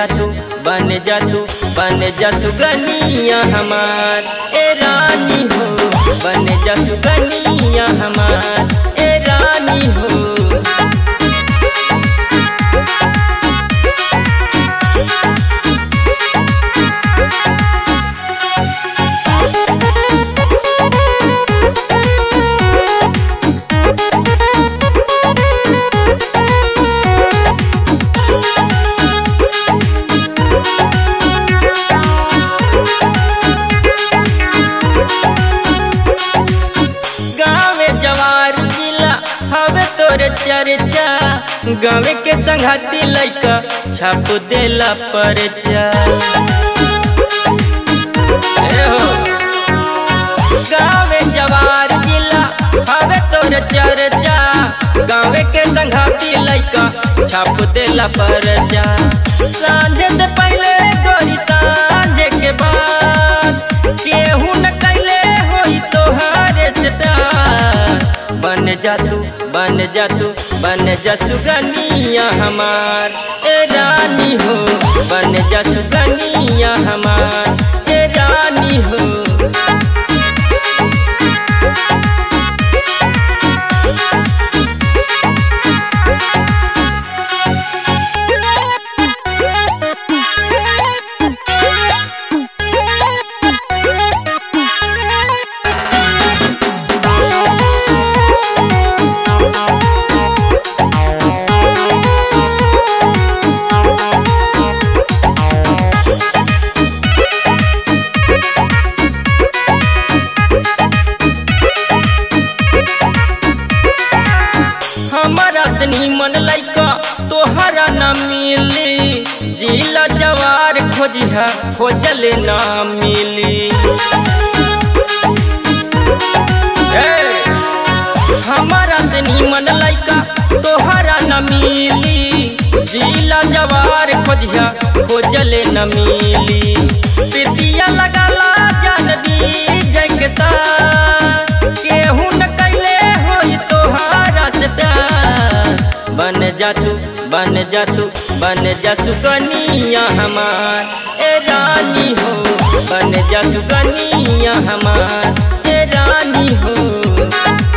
जा तू बन जा तू बन जा सुगनिया हमार ए रानी हो बन जा सुगनिया हमार ए रानी हो गाँवे जवार जिला हवे तोरे चर्चा गाँवे के संघाती लैका छाप देला परचा ए हो गाँवे जवार जिला हवे तोरे चर्चा गाँवे के संघाती लैका छाप देला परचा सांझे से पहले गोरी सांझे के बाद केहू न कैले होई तोहारे से प्यार बन जा तू बन जा तू बन जा सुगनिया हमार ए रानी हो बन जा सुगनिया हमार ए रानी हो हमारा से निमन लैका तोहरा न मिली जिला जवार खोजिहा खोजले न मिली ए, हमारा से निमन लैका तोहरा न मिली जिला जवार खोजिहा खोजले न मिली प्रीतिया लगाला जानबी जय के साथ केहू न कैले होई तोहारा से प्यार बन जा तू बन जा तू बन जा सुगनिया हमार ए रानी हो बन जा सुगनिया हमार ए रानी हो